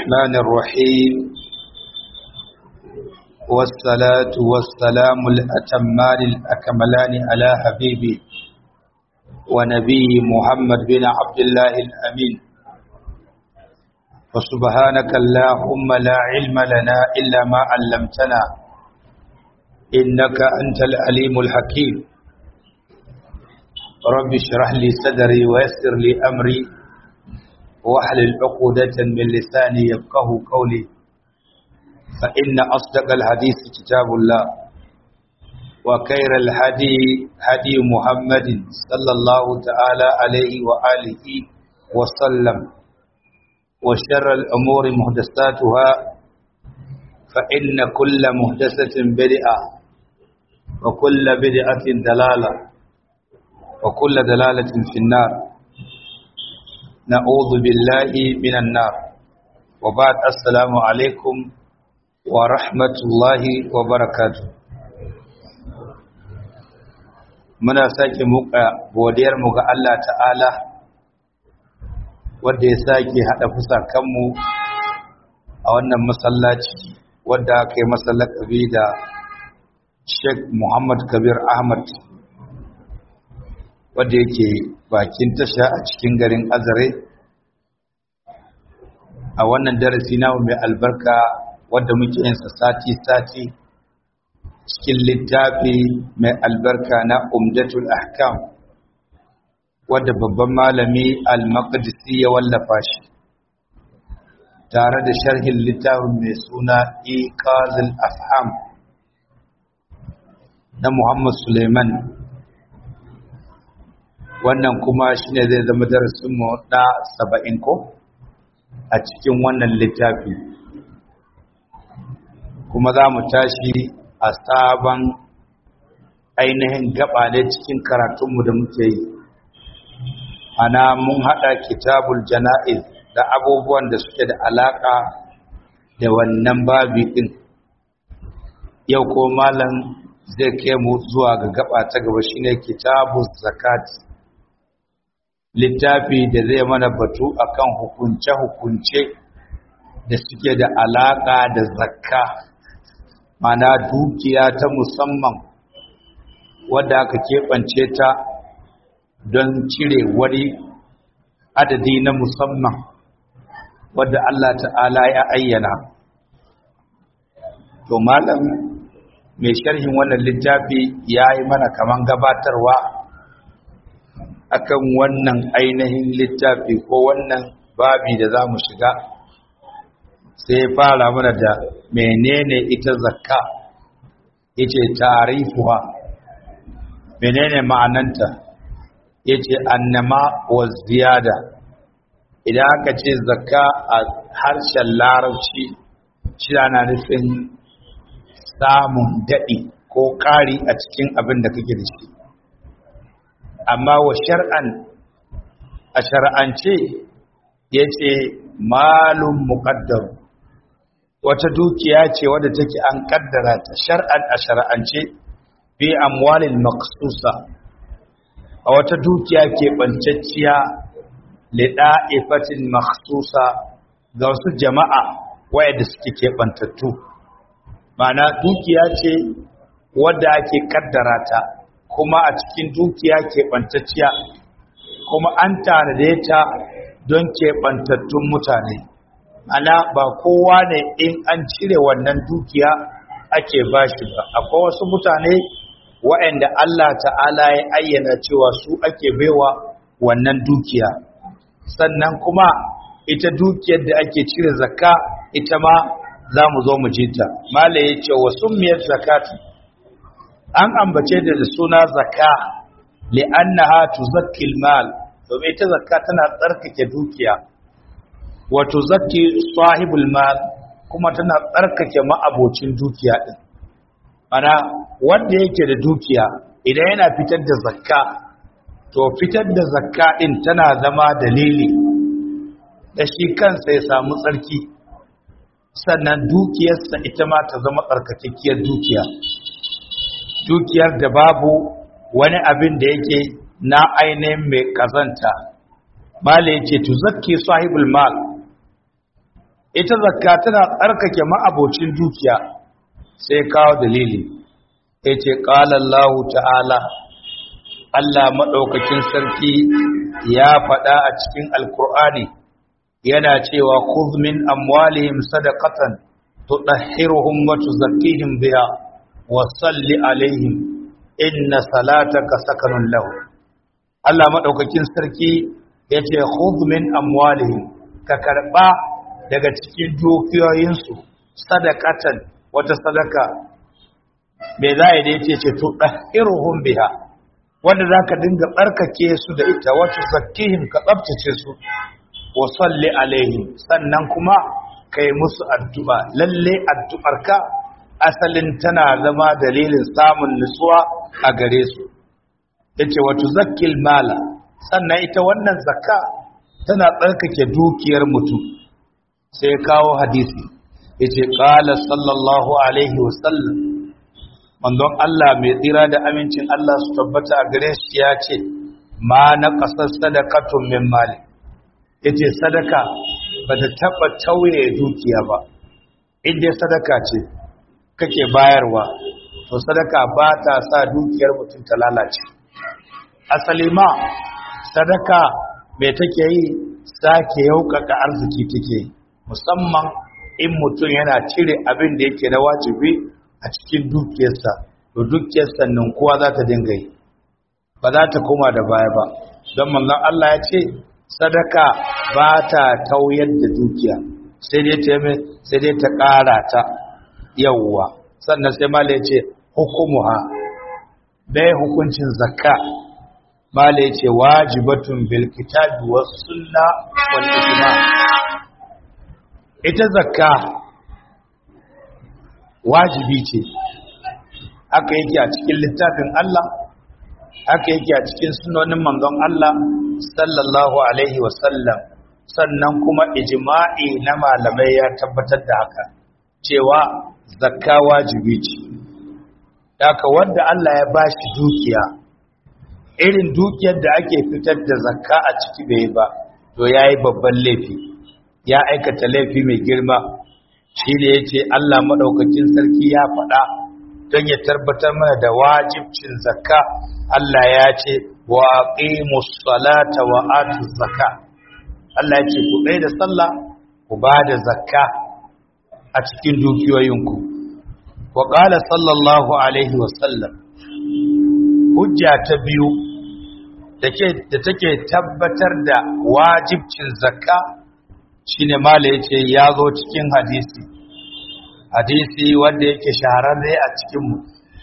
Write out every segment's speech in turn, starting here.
الرحمن الرحيم والصلاة والسلام الأتمان الأكملان على حبيبي ونبي محمد بن عبد الله الأمين وسبحانك اللهم لا علم لنا إلا ما علمتنا إنك أنت العليم الحكيم رب اشرح لي صدري ويسر لي أمري واحلل عقدة من لساني يفقه قولي فإن أصدق الحديث كتاب الله وخير الهدي هدي محمد صلى الله تعالى عليه وآله وسلم وشر الأمور محدثاتها فإن كل محدثة بدعة وكل بدعة دلالة وكل دلالة في النار نعوذ بالله من النار وبعد السلام عليكم ورحمة الله وبركاته muna sake muka godiyar mu ga Allah ta'ala wanda ya sake hada fusakanmu a wannan masallaci wanda aka yi masallakabi da Sheikh Muhammad Kabir Ahmad wanda yake bakin tasha a cikin garin Azare a wannan darasi namu mai albarka wanda muke yin sa sati-sati cikin littafi mai albarka na Umdatul Ahkam wadda babban malami Al-Maqdisi ya wallafa shi tare da sharhin littafin mai suna Iqazul Afham na Muhammad Suleiman wannan kuma shine zai zama darasin mu na 70 ko a cikin wannan littafi kuma za mu tashi a sabon ainihin gaba ne cikin karatunmu da muke yi ana mun haɗa kitabul jana'iz da abubuwan da suke da alaƙa da wannan babi ɗin yau ko malam zai kai mu zuwa ga gaba ta gaba shine kitabul zakat littafi da zai mana batu akan hukunce-hukunce da suke da alaƙa da zakka mana dukiya ta musamman wadda aka keɓance ta don cire wani adadi na musamman wadda Allah ta'ala ya ayyana to malam mai sharhin wannan littafi ya yi mana kaman gabatarwa akan wannan ainihin littafi ko wannan babi da za mu shiga sai fara mana da menene ita zakka yace tarifuha menene ma'ananta yace annama wa ziyada idan aka ce zakka a harshen larabci shi na nufin samun daɗi ko ƙari a cikin abin da kake da shi amma wa shar'an a shar'ance yace malum muqaddar wata dukiya ce wadda take an kaddara ta shar'an a shar'ance bi amwalil maqsusa a wata dukiya ke bancacciya li da'ifatin makhsusa ga wasu jama'a wayanda suke ke bantattu mana dukiya ce wadda ake kaddara ta kuma a cikin dukiya ke bantacciya kuma an tanade ta don ke bantattun mutane ana ba kowa ne in an cire wannan dukiya ake bashi ba akwai wasu mutane waɗanda Allah ta'ala ya ayyana cewa su ake baiwa wannan dukiya sannan kuma ita dukiyar da ake cire zakka ita ma za mu zo mu jita mala ya ce wa summiyar zakati an ambace da suna zakka li'annaha tuzakkil mal domin ita zakka tana tsarkake dukiya wato zaki sahibul mal kuma tana tsarkake ma'abocin dukiya din ana wanda yake da dukiya idan yana fitar da zakka to fitar da zakka din tana zama dalili da shi kansa ya samu tsarki sannan dukiyarsa ita ma ta zama tsarkakakkiyar dukiya dukiyar da babu wani abin da yake na ainihin mai kazanta mala yace tuzakki sahibul mal ita zakka tana tsarkake ma'abocin dukiya sai kawo dalili yace qala Allah ta'ala Allah madaukakin sarki ya faɗa a cikin alkur'ani yana cewa khudh min amwalihim sadaqatan tudahhiruhum wa tuzakkihim biha wa salli alaihim inna salataka sakanun lahu Allah madaukakin sarki yace khudh min amwalihim ka karba daga cikin dukiyoyinsu sadaqatan wata sadaka me za a yi ce to ɗahiruhun biha wanda za ka dinga ɓarkake su da ita wata zakihim ka tsabtace su wa salli alaihim sannan kuma ka yi musu addu'a lalle addu'arka asalin tana zama dalilin samun nutsuwa a gare su yace wato zakkil mala sannan ita wannan zakka tana tsarkake dukiyar mutum sai kawo hadisi yace qala sallallahu alaihi wasallam manzon Allah mai tsira da amincin Allah su tabbata a gare shi ya ce ma na kasar sadakatun min mali yace sadaka ba ta taba tauye dukiya ba inda sadaka ce kake bayarwa to sadaka ba ta sa dukiyar mutum ta lalace asali ma sadaka mai take yi sake yaukaka arziki take musamman in mutum yana cire abin da yake na wajibi a cikin dukiyarsa to dukiyarsa nan kowa za ta dinga yi ba za ta koma da baya ba don manzon Allah ya ce sadaka ba ta tauyar da dukiya sai dai ta sai dai ta ƙara ta yawwa sannan sai mala ya ce hukumuha bai hukuncin zakka mala ya ce wajibatun bil kitabi was sunna wal ijma ita zakka wajibi ce haka yake a cikin littafin Allah haka yake a cikin sunonin manzon Allah sallallahu alaihi wasallam sannan kuma ijma'i na malamai ya tabbatar da haka cewa zakka wajibi ce haka wanda Allah ya bashi dukiya irin dukiyar da ake fitar da zakka a ciki bai ba to yayi babban laifi ya aikata laifi mai girma shi da ya ce Allah maɗaukacin sarki ya faɗa don ya tabbatar mana da wajibcin zakka Allah ya ce wa aqimus salata wa atuz zakka Allah ya ce ku ɗaya da sallah ku ba da zakka a cikin dukiyoyinku wa qala sallallahu alaihi wa sallam hujja ta biyu da take tabbatar da wajibcin zakka shine mala yace ya zo cikin hadisi hadisi wanda yake shahararre a cikinmu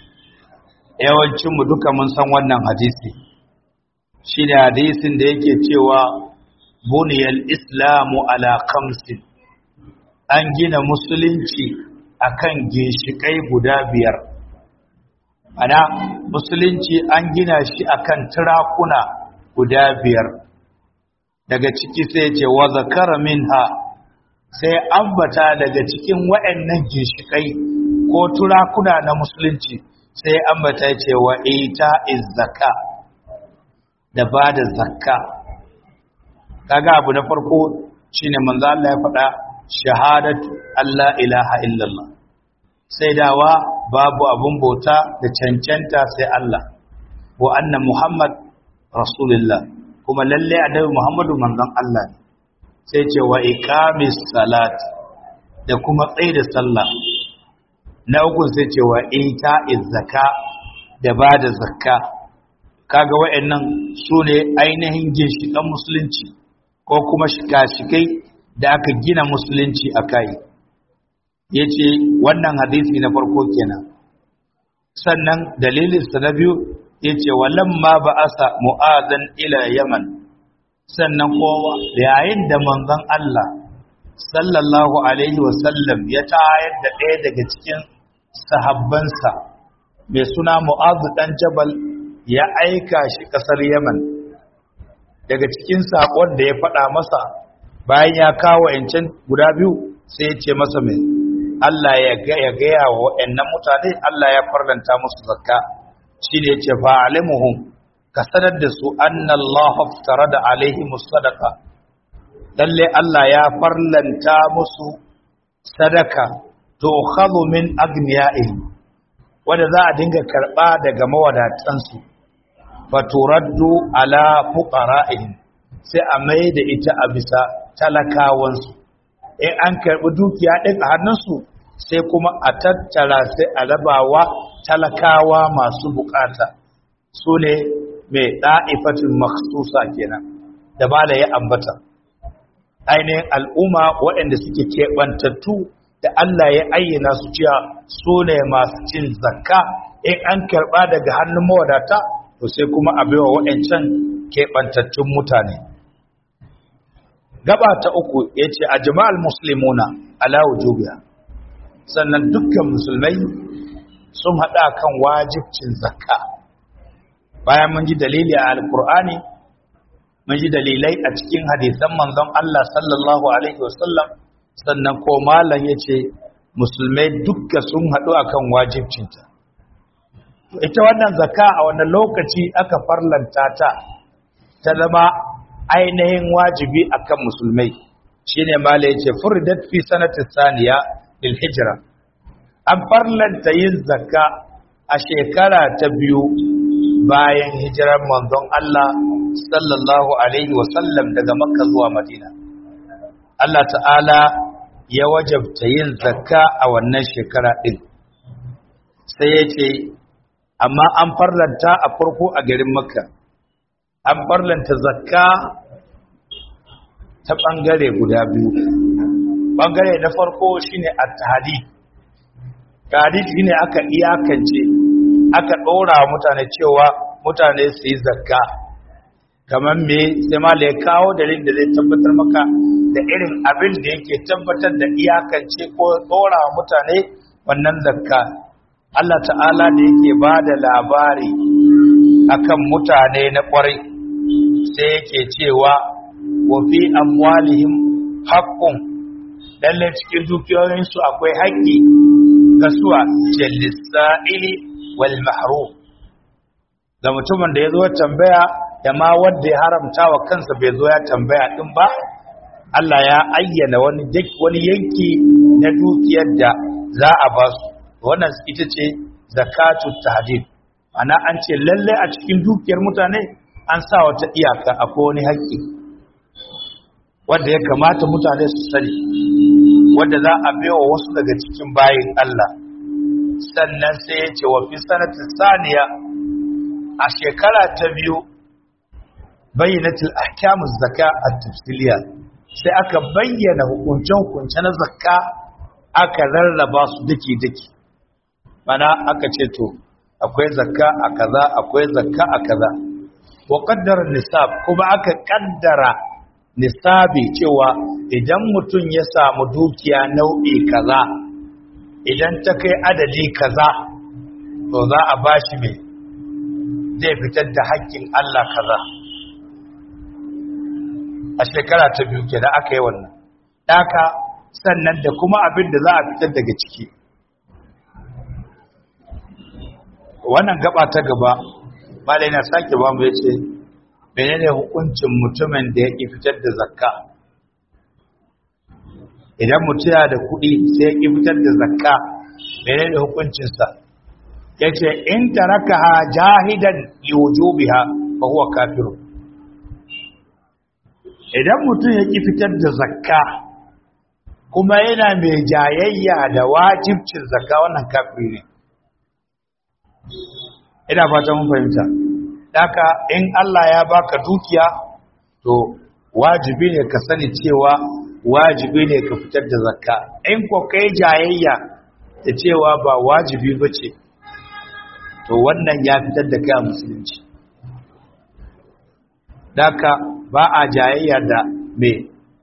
yawancinmu duka mun san wannan hadisi shine hadisin da yake cewa buniyal islamu ala khamsin an gina musulunci akan ginshikai guda biyar ana musulunci an gina shi akan turakuna guda biyar daga ciki sai ce wa zakara minha sai ambata daga cikin waɗannan ginshikai ko turakuna na musulunci sai ambata ce wa ita izzaka da ba da zakka kaga abu na farko shine manzo Allah ya faɗa shahadatu Allah ilaha illallah sai dawa babu abun bauta da cancanta sai Allah wa anna Muhammad rasulullah kuma lalle annabi Muhammadu manzon Allah ne sai ce wa iqamis salat da kuma tsaida sallah na uku sai ce wa ita'iz zakka da bada zakka kaga wayannan sune ainihin ginshikan musulunci ko kuma shika-shikai da aka gina musulunci akai yace wannan hadisi na farko kenan sannan dalilin sa na biyu yace walamma ba'asa mu'adhan ila yaman sannan kowa yayin da manzon Allah sallallahu alaihi wasallam ya tayar da ɗaya daga cikin sahabbansa mai suna mu'adh dan jabal ya aika shi kasar yaman daga cikin sakon da ya faɗa masa bayan ya kawo yancan guda biyu sai ya ce masa mai Allah ya gaya wa waɗannan mutane Allah ya farlanta musu zakka shi ne ce fa'alimuhum ka sanar da su annallahu haftara da alaihi musadaka lalle Allah ya farlanta musu sadaka to khadhu min agniya'ihim wanda za a dinga karba daga mawadatansu faturaddu ala fuqara'ihim sai a mai da ita a bisa talakawansu in an karbi dukiya din a hannunsu sai kuma a tattara sai a rabawa talakawa masu bukata su ne mai ɗa'ifatin maksusa kenan da ba da ya ambata ainihin al'umma waɗanda suke keɓantattu da Allah ya ayyana su cewa su ne masu cin zakka in an karɓa daga hannun mawadata to sai kuma a baiwa waɗancan keɓantattun mutane gaba ta uku ya ce a jama'al musulmuna ala wujubiya sannan dukkan musulmai sun haɗa kan wajibcin zakka bayan mun ji dalili a alkur'ani mun ji dalilai a cikin hadisan manzon Allah sallallahu alaihi wasallam sannan ko malam yace musulmai dukka sun haɗu akan wajibcinta ita wannan zakka a wannan lokaci aka farlanta ta ta zama ainihin wajibi akan musulmai shine malam yace furidat fi sanati saniya lil hijra an farlanta yin zakka a shekara ta biyu bayan hijirar manzon Allah sallallahu alaihi wasallam daga makka zuwa madina Allah ta'ala ya wajabta yin zakka a wannan shekara ɗin sai ya ce amma an farlanta a farko a garin makka an farlanta zakka ta ɓangare guda biyu ɓangare na farko shine at-tahdi tahdi shine aka iyakance aka ɗora mutane cewa mutane su yi zakka kamar me sai ma ya kawo dalilin da zai tabbatar maka da irin abin da yake tabbatar da iyakance ko ɗora mutane wannan zakka Allah ta'ala da yake ba da labari akan mutane na ƙwarai sai yake cewa wa fi amwalihim haqqun lalle cikin dukiyoyinsu akwai haƙƙi ga suwa jallisa'ili wal mahrum ga mutumin da ya zo tambaya da ma wanda ya haramta wa kansa bai zo ya tambaya din ba Allah ya ayyana wani wani yanki na dukiyar da za a ba su wannan ita ce zakatu tahdid ana an ce lalle a cikin dukiyar mutane an sa wata iyaka akwai wani haƙƙi wanda ya kamata mutane su sani wanda za a baiwa wasu daga cikin bayin Allah sannan sai ya ce wa fi sanatin saniya a shekara ta biyu bayyanatul ahkamus zaka at-tafsiliya sai aka bayyana hukunce-hukunce na zakka aka rarraba su dake-dake mana aka ce to akwai zakka a kaza akwai zakka a kaza wa qaddara nisab kuma aka kaddara nisabi cewa idan mutum ya samu dukiya nau'i kaza idan ta kai adadi kaza to za a bashi mai zai fitar da haƙƙin Allah kaza a shekara ta biyu kenan aka yi wannan daka sannan da kuma abin da za a fitar daga ciki wannan gaba ta gaba malai na sake ba mu yace menene hukuncin mutumin da yake fitar da zakka idan mutum yana da kuɗi sai ya fitar da zakka menene hukuncin sa yace in tarakaha jahidan liwujubiha fa huwa kafirun idan mutum ya ƙi fitar da zakka kuma yana mai jayayya da wajibcin zakka wannan kafiri ne ina fata mun fahimta daka in Allah ya baka dukiya to wajibi ne ka sani cewa wajibi ne ka fitar da zakka in ko kai jayayya da cewa ba wajibi bace to wannan ya fitar da kai a musulunci daka ba a jayayya da me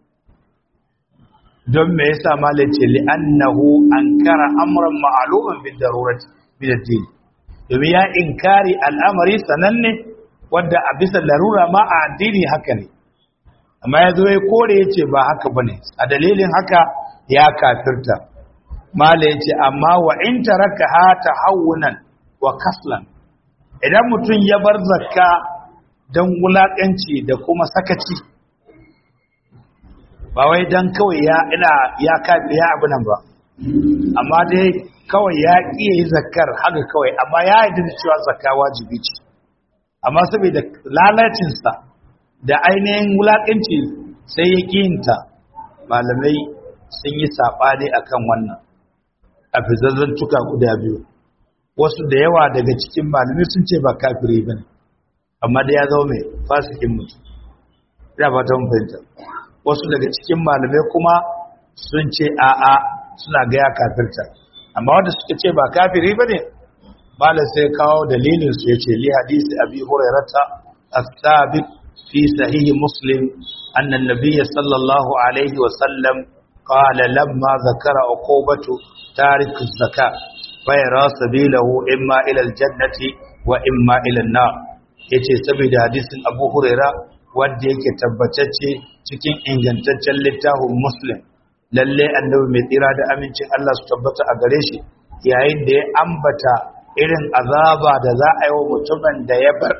don me yasa malace li annahu ankara amran ma'luman bi darurati min ad-din domin ya inkari al'amari sananne wanda a bisa larura ma a addini haka ne amma ya zo ya kore ya ce ba haka bane a dalilin haka ya kafirta mala ya ce amma wa in taraka ha tahawunan wa kaslan idan mutum ya bar zakka don wulaƙanci da kuma sakaci ba wai dan kawai ya ina ya kafi ya abu nan ba amma dai kawai ya iya yi zakar haka kawai amma ya yi da cewa zakka wajibi ce amma saboda lalacinsa da ainihin wulaƙanci sai ya ƙinta malamai sun yi saɓani akan wannan a fizazzan tuka guda biyu wasu da yawa daga cikin malamai sun ce ba kafiri ba ne amma da ya zama mai fasikin mutum ya fata mun fahimta wasu daga cikin malamai kuma sun ce a'a suna ga ya kafirta amma wanda suka ce ba kafiri ba ne malam sai kawo dalilin su yace li hadisi abi hurairata as-sabit fi sahih muslim anna an-nabiy sallallahu alaihi wa sallam qala lamma zakara uqubatu tarik az-zakat fa yara sabilahu imma ila al-jannati wa imma ila an-nar yace saboda hadisin abu huraira wanda yake tabbatacce cikin ingantaccen littafin muslim lalle annabi mai tsira da amincin Allah su tabbata a gare shi yayin da ya ambata irin azaba da za a yi wa mutumin da ya bar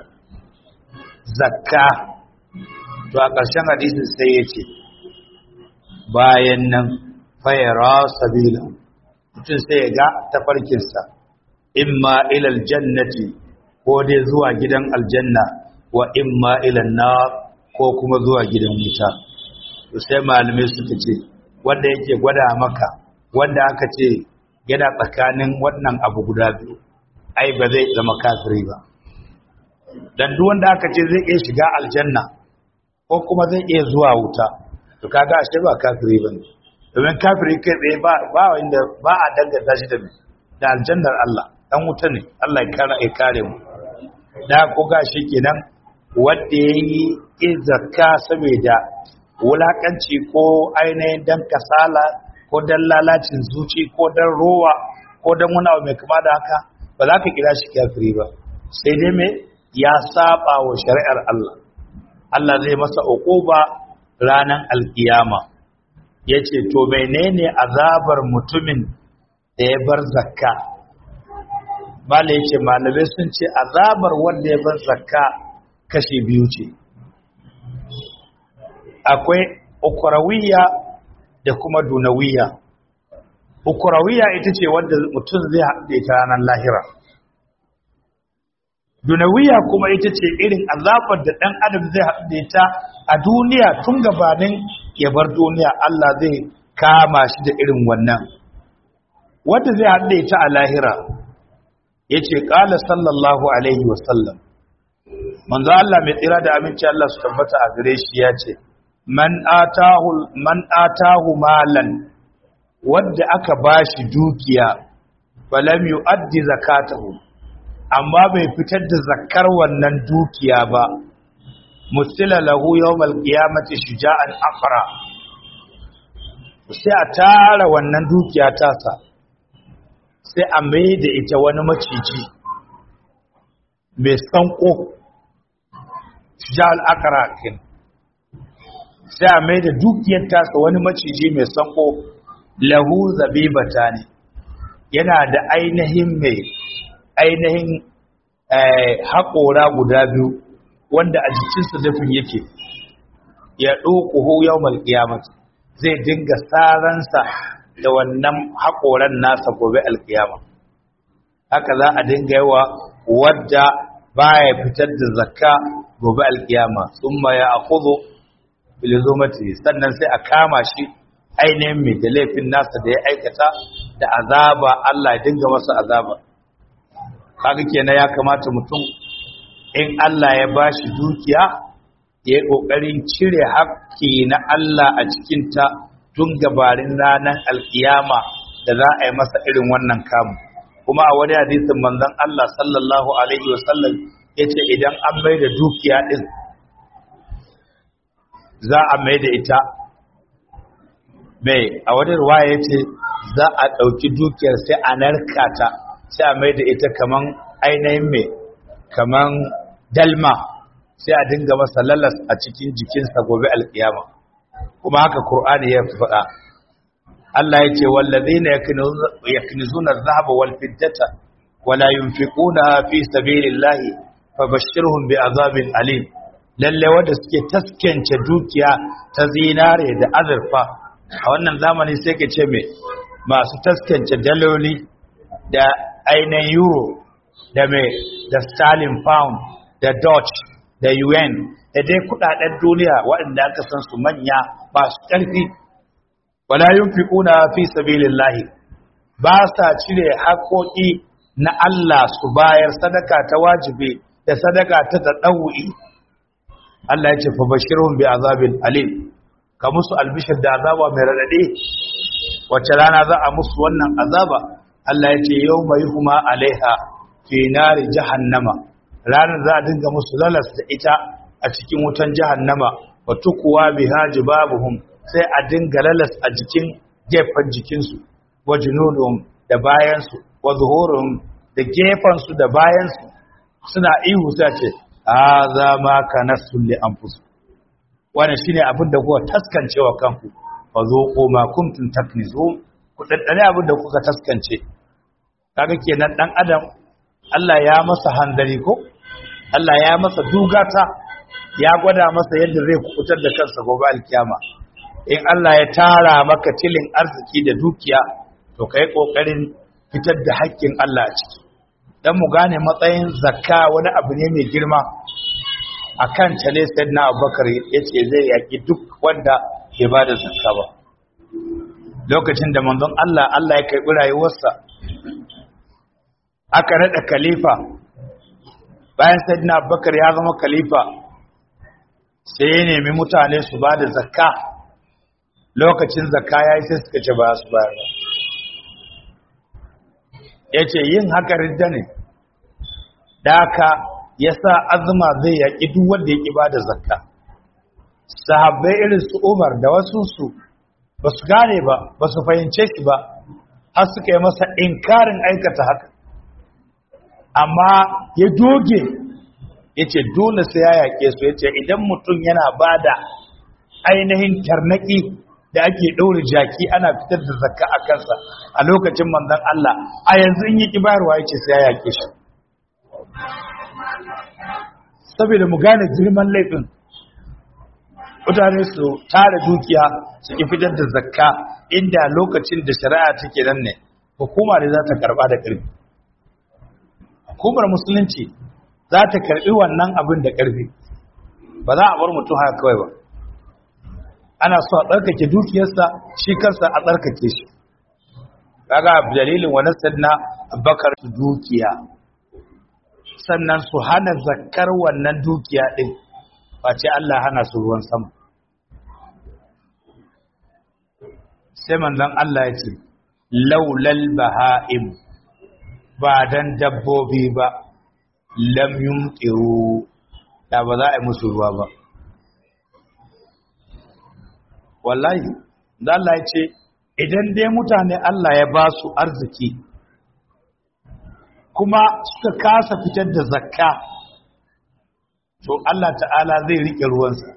zakka to a ƙarshen hadisin sai ya ce bayan nan fayara sabila mutum sai ya ga tafarkinsa imma ilal jannati ko dai zuwa gidan aljanna wa imma ilal nar ko kuma zuwa gidan wuta to sai malamai suka ce wanda yake gwada maka wanda aka ce yana tsakanin wannan abu guda biyu ai ba zai zama kafiri ba dan duk wanda aka ce zai iya shiga aljanna ko kuma zai iya zuwa wuta to kaga ashe ba kafiri bane domin kafiri kai tsaye ba ba wanda ba a danganta shi da da aljannar Allah dan wuta ne Allah ya kare ya kare mu da ko gashi kenan wanda yayi zakka saboda wulakanci ko ainihin dan kasala ko dan lalacin zuci ko dan rowa ko dan wani abu mai kama da haka ba za ka kira shi kafiri ba sai dai me ya saba wa shari'ar Allah Allah zai masa uquba ranan alkiyama yace to menene azabar mutumin da ya bar zakka mala yace malamai sun ce azabar wanda ya bar zakka kashi biyu ce akwai ukurawiya da kuma dunawiya ukurawiya ita ce wanda mutum zai haɗe ta ranar lahira dunawiya kuma ita ce irin azabar da ɗan adam zai haɗe ta a duniya tun gabanin ya bar duniya Allah zai kama shi da irin wannan wanda zai haɗe ta a lahira ya ce ƙala sallallahu alaihi wasallam manzo Allah mai tsira da aminci Allah su tabbata a gare shi ya ce man atahu man atahu malan wanda aka bashi dukiya falam yuaddi zakatahu amma bai fitar da zakkar wannan dukiya ba mustila lahu yawmal qiyamati shuja'an aqra sai a tara wannan dukiya tasa sai a mai da ita wani maciji mai sanko shuja'al aqra kin sai a mai da dukiyar tasa wani maciji mai sanko lahu zabibata ne yana da ainihin mai ainihin haƙora guda biyu wanda a jikinsa dafin yake ya ɗoƙuhu yau malƙiyamat zai dinga saransa da wannan haƙoran nasa gobe alƙiyama haka za a dinga yawa wadda baya fitar da zakka gobe alƙiyama sun ya akuzo bilizomati sannan sai a kama shi ainihin mai da laifin nasa da ya aikata da azaba Allah ya dinga masa azaba kaga kenan ya kamata mutum in Allah ya bashi dukiya ya yi kokarin cire haƙƙi na Allah a cikin ta tun gabarin ranar alkiyama da za a yi masa irin wannan kamu kuma a wani hadisin manzon Allah sallallahu alaihi wasallam yace idan an mai da dukiya din za a mai da ita mai a wani ruwaya ya ce za a ɗauki dukiyar sai a narka ta sai a mai da ita kaman ainihin mai kaman dalma sai a dinga masa lalas a cikin jikinsa gobe alkiyama kuma haka Kur'ani ya faɗa Allah ya ce wallazina yaknizuna adh-dhahaba wal fiddata wala yunfiquna fi sabilillahi fabashshirhum bi'adhabin alim lalle wanda suke taskance dukiya ta zinare da azurfa a wannan zamani sai ka ce me masu taskance daloli da ainihin euro da me da sterling pound da dutch da un da dai kudaden duniya waɗanda aka san su manya masu ƙarfi wala yunfiquna fi sabilillahi ba sa cire haƙoƙi na Allah su bayar sadaka ta wajibi da sadaka ta tadawwi Allah ya ce fa bashirhum bi azabin alim ka musu albishir da azaba mai radade wace rana za a musu wannan azaba Allah ya ce yawma yuhma alaiha fi nari jahannama ranar za a dinga musu lalas da ita a cikin wutan jahannama wa tukuwa biha jibabuhum sai a dinga lalas a jikin gefen jikinsu wa junuduhum da bayansu wa zuhuruhum da gefansu da bayansu suna ihu sai ce hadha ma kanastum li anfusikum wannan shine abin da kuka taskancewa kanku fa zuqu ma kuntum taknizun ku daddare abin da kuka taskance kaga kenan dan adam Allah ya masa handari ko Allah ya masa dugata ya gwada masa yadda zai kubutar da kansa gobe alkiyama in Allah ya tara maka tilin arziki da dukiya to kai kokarin fitar da haƙƙin Allah a ciki dan mu gane matsayin zakka wani abu ne mai girma akan ta ne sayyidina Abubakar yace zai yaki duk wanda ke bada zakka ba lokacin da manzon Allah Allah ya kai rayuwarsa aka rada khalifa bayan sayyidina Abubakar ya zama khalifa sai ya nemi mutane su bada zakka lokacin zakka yayi sai suka ce ba su bayar ba ya ce yin haka ridda ne da haka ya sa azuma zai yaƙi duk wanda ya ƙi ba da zakka sahabbai irin su umar da wasunsu ba su gane ba ba su fahimce shi ba har suka yi masa inkarin aikata haka amma ya doge ya ce dole sai ya yaƙe su ya ce idan mutum yana ba da ainihin tarnaki da ake ɗaure jaki ana fitar da zakka a kansa a lokacin manzon Allah a yanzu in yi kibarwa yace sai ya yake shi saboda mu gane girman laifin mutane su tara dukiya su ki fitar da zakka inda lokacin da shari'a take nan ne hukuma ne za ta karba da ƙarfi hukumar musulunci za ta karbi wannan abin da ƙarfi ba za a bar mutum haka kawai ba ana so a tsarkake dukiyarsa shi kansa a tsarkake shi kaga dalilin wani sanna bakar dukiya sannan su hana zakkar wannan dukiya din face Allah hana su ruwan sama sai manzon Allah ya ce laulal baha'im ba dan dabbobi ba lam yumtiru da ba za a yi musu ruwa ba wallahi da Allah ya ce idan dai mutane Allah ya ba su arziki kuma suka kasa fitar da zakka to Allah ta'ala zai rike ruwansa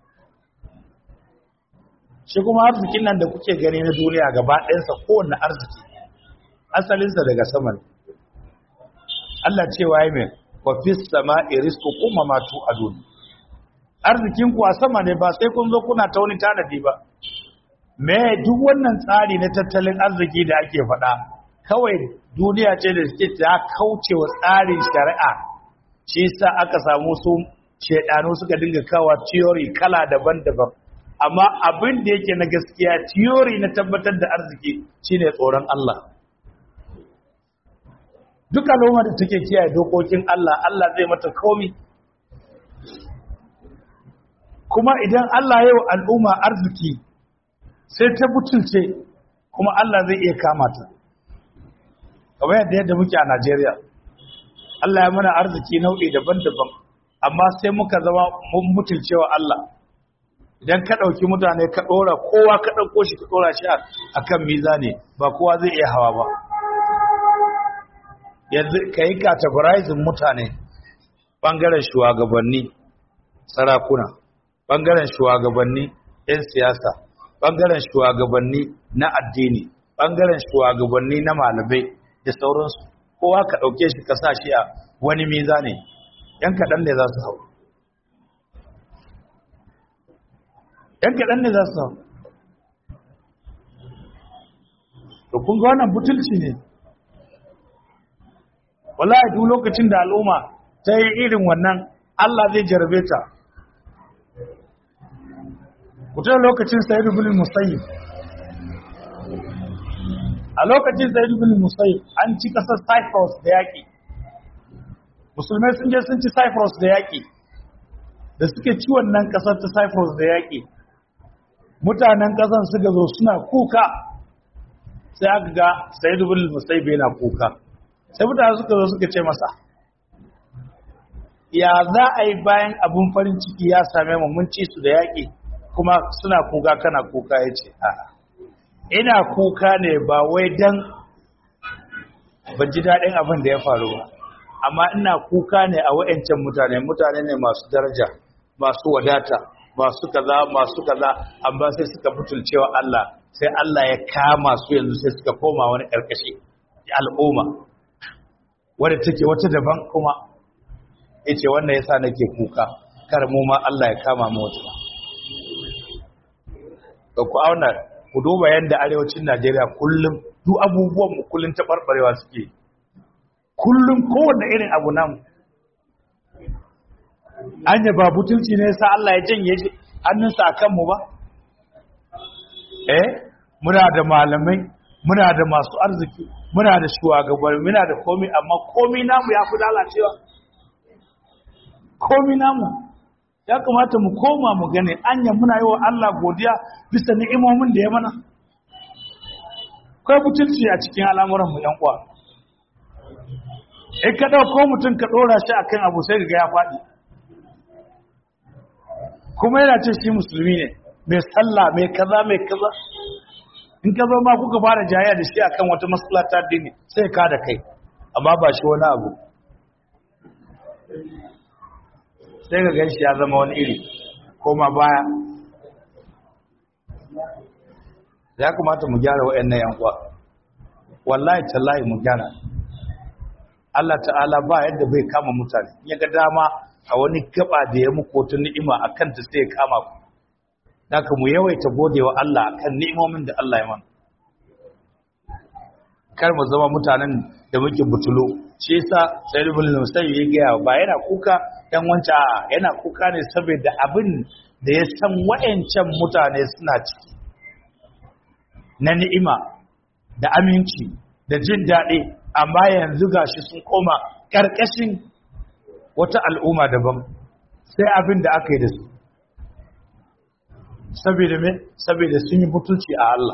shi kuma arzikin nan da kuke gani na duniya gaba ɗayansa kowanne arziki asalinsa daga sama ne Allah cewa ya mai wa fi sama'i rizqukum ma tu'adun arzikin ku a sama ne ba sai kun zo kuna ta wani tanadi ba me duk wannan tsari na tattalin arziki da ake faɗa kawai duniya ce da suke ta kauce wa tsarin shari'a shi sa aka samu su shedanu suka dinga kawa theory kala daban-daban amma abin da yake na gaskiya theory na tabbatar da arziki shine tsoron Allah duk al'umma da take kiyaye dokokin Allah Allah zai mata komi kuma idan Allah ya yi al'umma arziki sai ta butulce kuma Allah zai iya kama ta kamar yadda yadda muke a Najeriya Allah ya mana arziki nau'i daban-daban amma sai muka zama mun mutulcewa Allah idan ka ɗauki mutane ka ɗora kowa ka ɗauko shi ka ɗora shi a kan mizani ba kowa zai iya hawa ba yanzu ka yi categorizing mutane ɓangaren shugabanni sarakuna ɓangaren shugabanni 'yan siyasa ɓangaren shugabanni na addini ɓangaren shugabanni na malamai da sauransu kowa ka ɗauke shi ka sa shi a wani miza ne ‘yan kaɗan ne za su hau yan kaɗan ne za su samu to kun ga wannan butulci ne wallahi duk lokacin da al'umma ta yi irin wannan Allah zai jarabe ta kuta lokacin sayyid ibn musayyib a lokacin sayyid ibn musayyib an ci kasar Cyprus da yaki musulmai sun je sun ci Cyprus da yaki da suke ci wannan kasar ta Cyprus da yaki mutanen kasan suka zo suna kuka sai aka ga sayyid ibn musayyib yana kuka sai mutane suka zo suka ce masa ya za a yi bayan abun farin ciki ya same mu mun ci su da yaƙi kuma suna kuka kana kuka ya ce a'a ina kuka ne ba wai dan ban ji daɗin abin da ya faru ba amma ina kuka ne a wa'ancan mutane mutane ne masu daraja masu wadata masu kaza masu kaza amma sai suka butulcewa Allah sai Allah ya kama su yanzu sai suka koma wani ƙarƙashi al'umma wadda take wata daban kuma yace wannan yasa nake kuka kar mu ma Allah ya kama mu wata da ku auna ku duba yanda arewacin Najeriya kullum duk abubuwan mu kullun tabarbarewa suke kullum kowanne irin abu nan anya ba butulci ne yasa Allah ya janye hannunsa akan mu ba eh muna da malamai muna da masu arziki muna da shugabanni muna da komai amma komai namu ya fi lalacewa komai namu ya kamata mu koma mu gane anya muna yi wa Allah godiya bisa ni'imomin da ya mana kai butulci a cikin al'amuran mu yan uwa in ka dauko mutum ka dora shi akan abu sai ga ya faɗi kuma yana ce shi musulmi ne mai sallah mai kaza mai kaza in ka zo ma kuka fara jayya da shi akan wata matsala ta addini sai ka da kai amma ba shi wani abu sai ga ganshi ya zama wani iri koma baya ya kamata mu gyara waɗannan yan uwa wallahi tallahi mu gyara Allah ta'ala ba yadda bai kama mutane ya ga dama a wani gaba da ya muku wata ni'ima akan ta sai ya kama ku Daka mu yawaita godewa Allah akan ni'imomin da Allah ya mana. Kar mu zama mutanen da muke butulo. Shi yasa Sayyid ibn Musayyib ya gaya ba yana kuka dan wanta yana kuka ne saboda abin da ya san wayancan mutane suna ciki. Na ni'ima da aminci da jin daɗi amma yanzu gashi sun koma ƙarƙashin wata al'umma daban sai abin da aka yi da su. saboda me saboda sun yi mutunci a Allah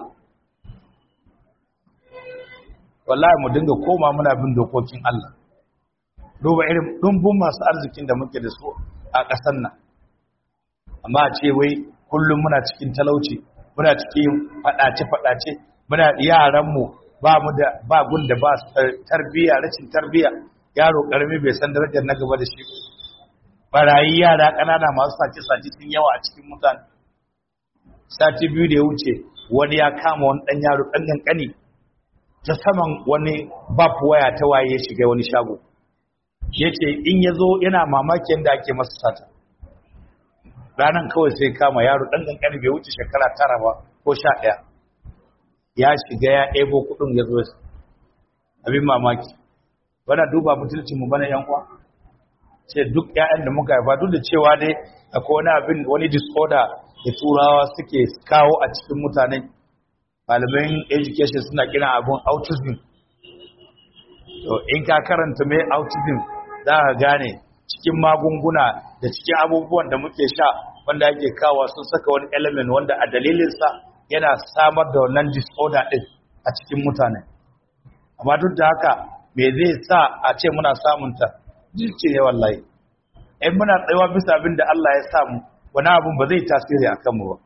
wallahi mu dinga koma muna bin dokokin Allah duba irin dumbun masu arzikin da muke da su a ƙasar nan amma a ce wai kullum muna cikin talauci muna cikin faɗace-faɗace muna yaranmu ba mu da ba gun da ba tarbiyya rashin tarbiyya yaro karami bai san darajar na gaba da shi barayi yara ƙanana masu sace-sace sun yawa a cikin mutane sati biyu da ya wuce wani ya kama wani ɗan yaro ɗan ƙanƙani ta saman wani bab waya ta waye ya shiga wani shago ya ce in ya zo yana mamaki yadda ake masa sata ranar kawai sai kama yaro ɗan ƙanƙani bai wuce shekara tara ba ko sha ɗaya ya shiga ya ɗebo kuɗin ya zo abin mamaki wana duba mutuncinmu bana yan uwa ce duk ƴaƴan da muka haifa duk da cewa dai akwai wani abin wani disorder da turawa suke kawo a cikin mutane malaman education suna kira abun autism to in ka karanta mai autism za ka gane cikin magunguna da cikin abubuwan da muke sha wanda ake kawo sun saka wani element wanda a dalilinsa yana samar da wannan disorder din a cikin mutane amma duk da haka me zai sa a ce muna samunta jirki ne wallahi in muna tsayawa bisa abin da Allah ya samu wani abin ba zai tasiri a kanmu ba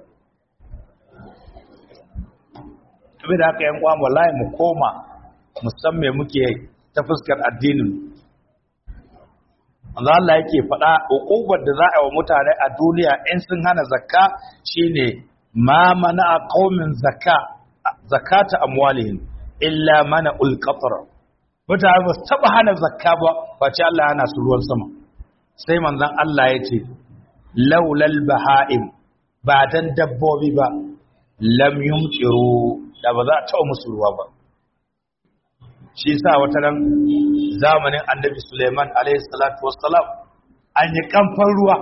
tabi da haka yan kwan wallahi mu koma musamman muke ta fuskar addinin Allah Allah yake faɗa hukubar da za a wa mutane a duniya in sun hana zakka shine ma mana qaumin zakka zakata amwalihim illa mana ulqatra mutane ba su taba hana zakka ba face Allah yana su ruwan sama sai manzon Allah ya ce laulal baha'im ba dan dabbobi ba lam yumtiru da ba za a taɓa musu ruwa ba shi sa wata ran zamanin annabi Suleiman alaihi salatu wassalam an yi kamfan ruwa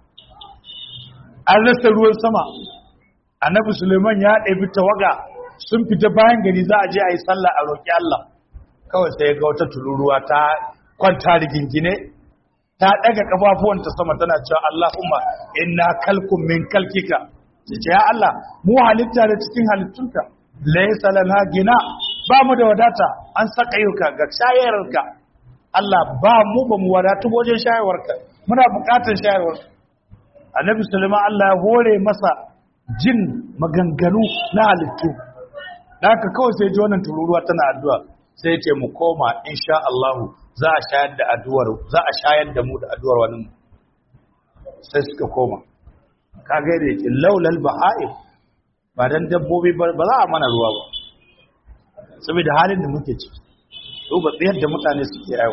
an rasa ruwan sama annabi Suleiman ya ɗabi tawaga sun fita bayan gari za a je a yi sallah a roƙi Allah kawai sai ga wata tururuwa ta kwanta rigingine ta ɗaga ƙafafuwanta sama tana cewa Allahumma inna kalkum min kalkika ce ya Allah mu halitta da cikin halittunka laysa lana gina ba mu da wadata an saka yuka ga shayarwarka Allah ba mu ba mu wadatu wajen shayarwarka muna buƙatar shayarwarka annabi sulaiman Allah ya hore masa jin maganganu na halittu da haka kawai sai ji wannan tururuwa tana addu'a sai ce mu koma insha Allah za a shayar da addu'ar za a shayar da mu da addu'ar wani sai suka koma kaga da yake laulal baha'im ba dan dabbobi ba za a mana ruwa ba saboda halin da muke ciki duba tsayar da mutane suke yau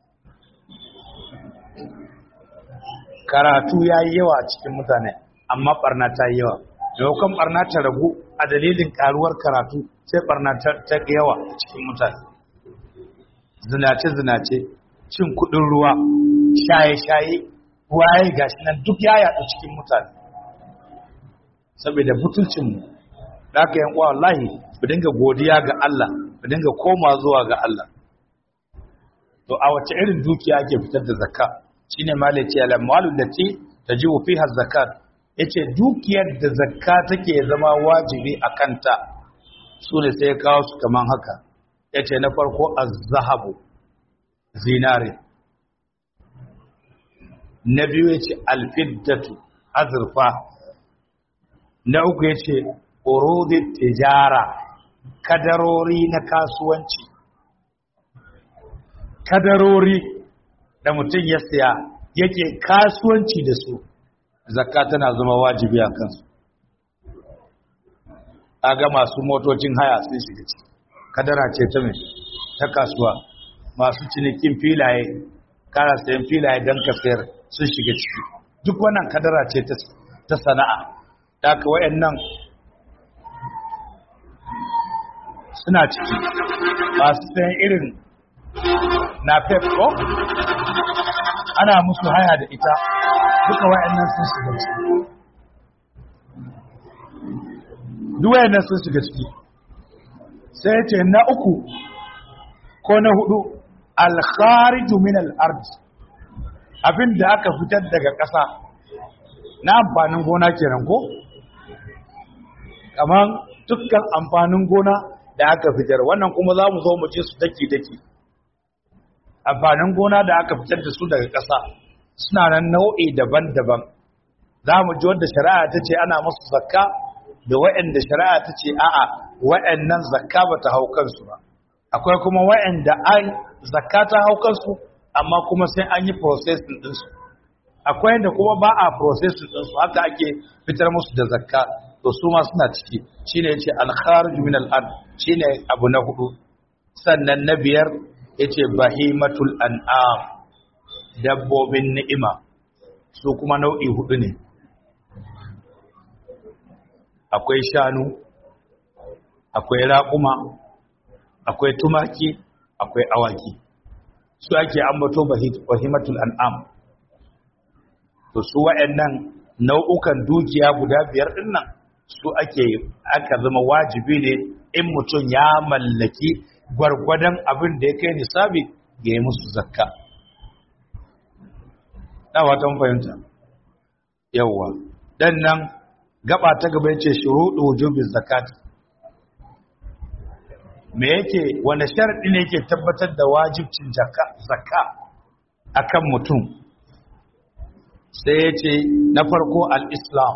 karatu ya yi yawa a cikin mutane amma barna ta yi yawa maimakon barna ta ragu a dalilin karuwar karatu sai barna ta yawa a cikin mutane zinace-zinace cin kudin ruwa shaye-shaye waye gashi nan duk ya yaɗu cikin mutane saboda butulcinmu da aka yan wallahi ku dinga godiya ga Allah ku dinga koma zuwa ga Allah to a wace irin dukiya ake fitar da zakka shine malai ce al-amwalu lati tajibu fiha zakat yace dukiyar da zakka take zama wajibi a kanta sune sai ya kawo su kaman haka yace na farko az-zahabu zinare na biyu yace al-fiddatu azurfa na uku yace urudit tijara kadarori na kasuwanci kadarori da mutum ya siya yake kasuwanci da su zakka tana zama wajibi a kansu aga masu motocin haya sun shiga ciki kadara ce ta mai ta kasuwa masu cinikin filaye kara sayan filaye don ka sayar sun shiga ciki duk wannan kadara ce ta sana'a da ka wayannan suna ciki masu sayan irin na pepco ana musu haya da ita duka wayannan sun shiga ciki duk wayannan sun shiga ciki sai ce na uku ko na hudu alkhariju min al-ard abinda aka fitar daga ƙasa na amfanin gona kenan ko kaman dukkan amfanin gona da aka fitar wannan kuma za mu zo mu ce su daki-daki amfanin gona da aka fitar da su daga ƙasa suna nan nau'i daban-daban za mu ji wadda shari'a ta ce ana masu zakka da wa'anda shari'a ta ce a'a wa'annan zakka ba ta hau kansu ba akwai kuma wa'anda an zakka ta hau kansu amma kuma sai an yi processing ɗinsu akwai da kuma ba a processing ɗinsu haka ake fitar musu da zakka to su ma suna ciki shine yace al-kharij min al-ard shine abu na hudu sannan na biyar yace bahimatul an'am dabbobin ni'ima su kuma nau'i hudu ne akwai shanu akwai raƙuma akwai tumaki akwai awaki su ake ambato bahimatul an'am to su wa'annan nau'ukan dukiya guda biyar dinnan su ake aka zama wajibi ne in mutum ya mallaki gwargwadon abin da ya kai nisabi ga yi musu zakka na watan fahimta yawwa dan nan gaba ta gaba yace shuruɗu wujubin zakat me yake wanda sharadi ne yake tabbatar da wajibcin zakka akan mutum sai yace na farko al-islam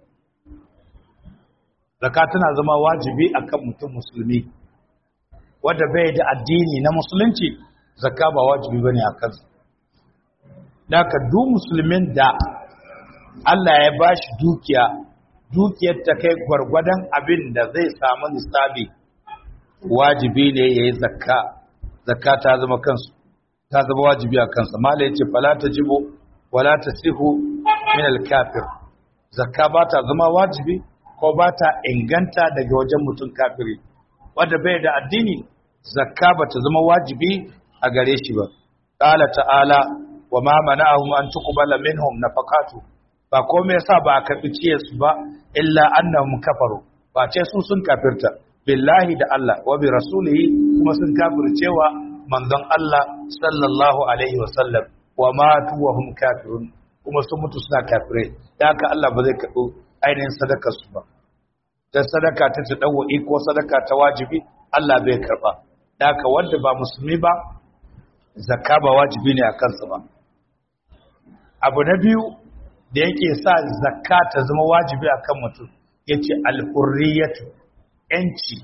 zakka tana zama wajibi akan mutum musulmi wanda bai da addini na musulunci zakka ba wajibi bane akan sa daga duk musulmin da Allah ya bashi dukiya dukiyar ta kai gwargwadon abin da zai samu nisabi wajibi ne yayi zakka zakka ta zama kansu ta zama wajibi a kansa mala yace fala tajibu wala tasihu min al-kafir zakka ba ta zama wajibi ko ba ta inganta daga wajen mutum kafiri wanda bai da addini zakka ba ta zama wajibi a gare shi ba qala ta'ala wa ma mana'ahum an tuqbala minhum nafaqatu ba komai yasa ba a karbi ciyar su ba illa annahum kafaru ba ce su sun kafirta billahi da Allah wa bi rasulihi kuma sun kafircewa manzon Allah sallallahu alaihi wa sallam wa matu wa hum kafirun kuma sun mutu suna kafirai da haka Allah ba zai karɓi ainihin sadakar su ba da sadaka ta tadawwi ko sadaka ta wajibi Allah bai karɓa da haka wanda ba musulmi ba zakka ba wajibi ne a kansa ba abu na biyu da yake sa zakka ta zama wajibi akan mutum yace al-hurriyatu yanci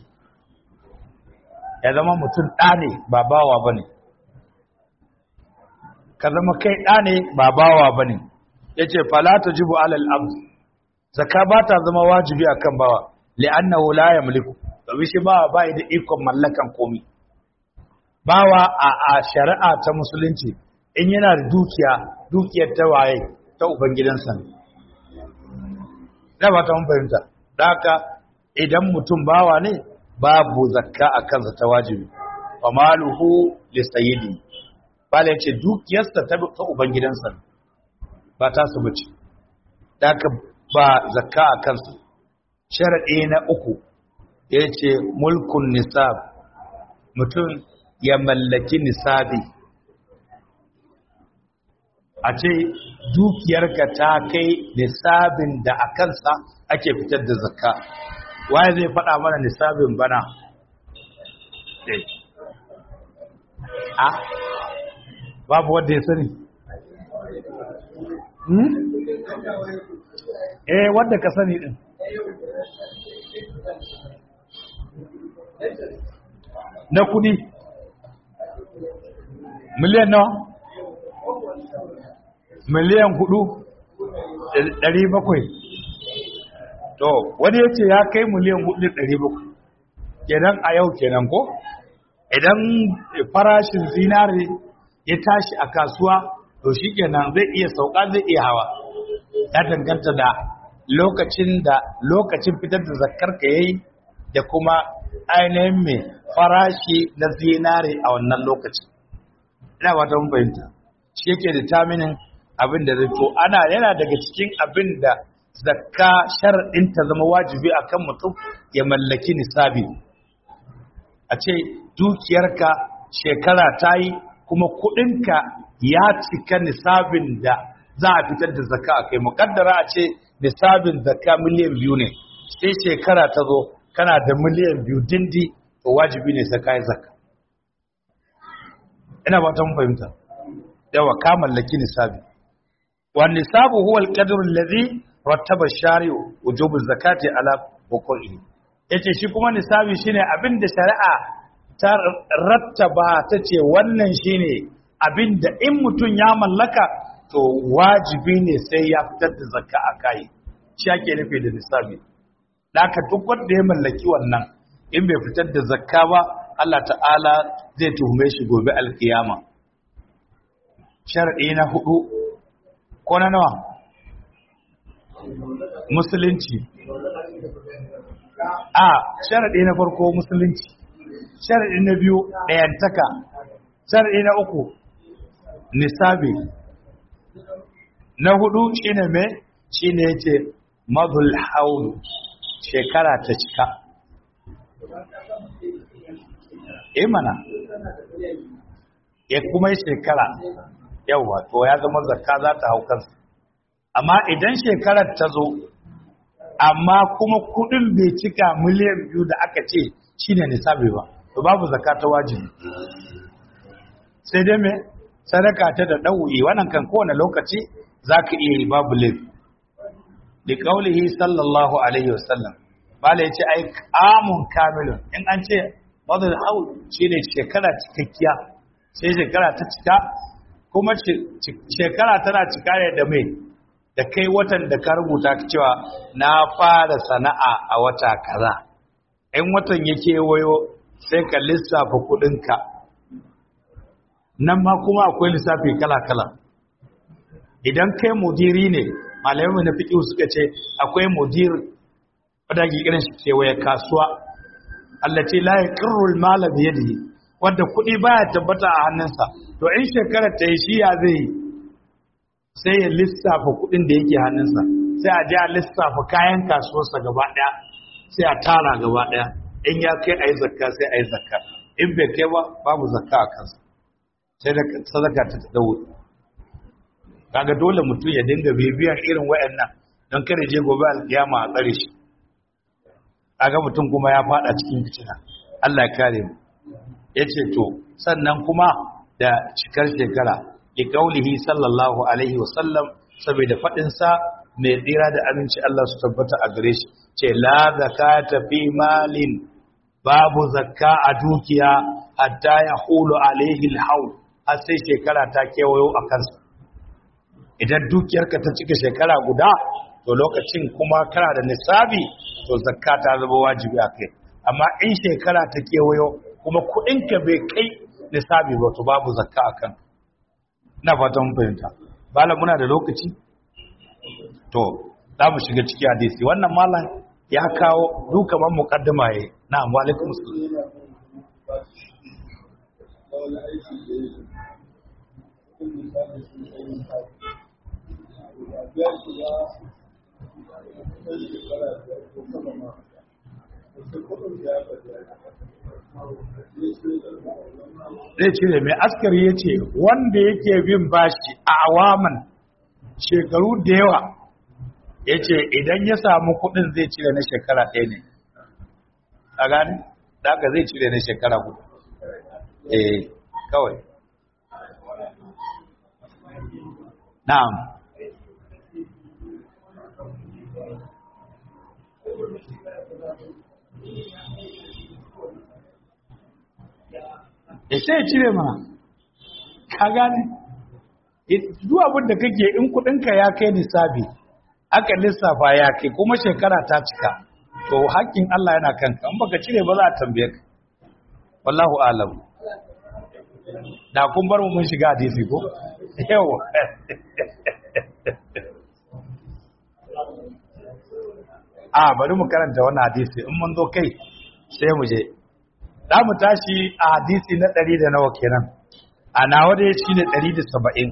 ya zama mutum ɗa ne ba bawa bane ka zama kai ɗa ne ba bawa bane yace fala tajibu alal abd zakka ba ta zama wajibi akan bawa li'annahu la yamliku domin shi bawa bai da ikon mallakan komai bawa a a shari'a ta musulunci in yana da dukiya dukiyar ta waye ta ubangidansa ne ba ta mun fahimta da haka idan mutum bawa ne babu zakka a kansa ta wajibi wa maluhu li sayyidi bala yace dukiyarsa ta ta ubangidansa ba ta su bace da haka ba zakka a kansa sharadi na uku yace mulkun nisab mutum ya mallaki nisabi a ce dukiyarka ta kai nisabin da a kansa ake fitar da zakka waye zai faɗa mana nisabin bana a babu wanda ya sani hmm? eh wanda ka sani din na kudi miliyan nawa miliyan hudu ɗari bakwai to wani ya ce ya kai miliyan hudu ɗari bakwai kenan a yau kenan ko idan farashin zinare ya tashi a kasuwa to shi kenan zai iya sauka zai iya hawa ya danganta da lokacin da lokacin fitar da zakar ka yayi da kuma ainihin mai farashi na zinare a wannan lokacin ina ba ta mun fahimta shi yake determining abin da zai to ana yana daga cikin abin da zakka shar'in ta zama wajibi akan mutum ya mallaki nisabi a ce dukiyarka shekara ta yi kuma kudinka ya cika nisabin da za a fitar da zakka a kai mukaddara a ce nisabin zakka miliyan biyu ne sai shekara ta zo kana da miliyan biyu dindi to wajibi ne sai kai zakka ina ba ta mun fahimta yawa ka mallaki nisabi wan nisabu huwa al-qadru alladhi rattaba ash-shari'u wujub az-zakati ala wuqu'ihi yace shi kuma nisabi shine abinda shari'a ta rattaba ta ce wannan shine abinda in mutun ya mallaka to wajibi ne sai ya fitar da zakka a kai shi ake nufi da nisabi Daka duk wanda ya mallaki wannan in bai fitar da zakka ba Allah ta'ala zai tuhume shi gobe alkiyama shar'i na hudu ko na nawa musulunci a shar'i na farko musulunci shar'i na biyu ɗayantaka shar'i na uku nisabi na hudu shine me shine yace madul haul shekara ta cika eh mana ya kuma yi shekara yawa to ya zama zakka za ta hau kansa amma idan shekarar ta zo amma kuma kudin bai cika miliyan biyu da aka ce shine nisabi ba to babu zakka ta wajibi sai dai me sadaka ta da ɗau'i wannan kan kowane lokaci za ka iya yi babu laifi da ƙaulihi sallallahu alaihi wasallam bala ya ce ai kamun kamilun in an ce wadda hau shi ne shekara cikakkiya sai shekara ta cika kuma shekara tana cika ne da mai da kai watan da ka rubuta cewa na fara sana'a a wata kaza in watan ya kewayo sai ka lissafa kudinka nan ma kuma akwai lissafi kala-kala idan kai mudiri ne malamai na fiqh suka ce akwai mudir wanda ke kiran shi kewaye kasuwa Allah ce la yaqirru al-mala bi yadihi wanda kuɗi baya tabbata a hannunsa to in shekarar ta yi shi ya zai sai ya lissafa kuɗin da yake hannunsa sai a je a lissafa kayan kasuwarsa gaba ɗaya sai a tara gaba ɗaya in ya kai a yi zakka sai a yi zakka in bai kai ba babu zakka a kansa sai da sadaka ta dawo kaga dole mutum ya dinga bibiyan irin wayannan don kare je gobe alkiyama a tsare shi kaga mutum kuma ya fada cikin fitina Allah ya kare mu yace to sannan kuma da cikar shekara ki kaulihi sallallahu alaihi wasallam saboda fadin sa mai tsira da aminci Allah su tabbata a gare shi ce la zakata fi malin babu zakka a dukiya hatta ya hulu alaihi alhaul har sai shekara ta kewayo a kansa idan dukiyarka ta cika shekara guda to lokacin kuma kana da nisabi to zakka ta zama wajibi a kai amma in shekara ta kewayo kuma kuɗinka bai kai nisabi ba to babu zakka a kan na fatan fahimta bala muna da lokaci to za mu shiga ciki hadisi wannan malam ya kawo duka man muqaddima yayi na'am wa alaikum zai cire mai askari ya ce wanda yake bin bashi a awaman shekaru da yawa ya ce idan ya samu kudin zai cire na shekara ɗaya ne a gani daga zai cire na shekara hudu eh kawai na'am ya sai cire mana ka gane duk abin da kake in kudinka ya kai nisabi aka lissafa ya kai kuma shekara ta cika to haƙƙin Allah yana kanka in baka cire ba za a tambaye ka wallahu alam da kun bar mu mun shiga hadisi ko yawa a bari mu karanta wannan hadisi in mun zo kai sai mu je za mu tashi a hadisi na ɗari da nawa kenan a nawa dai shi ne ɗari da saba'in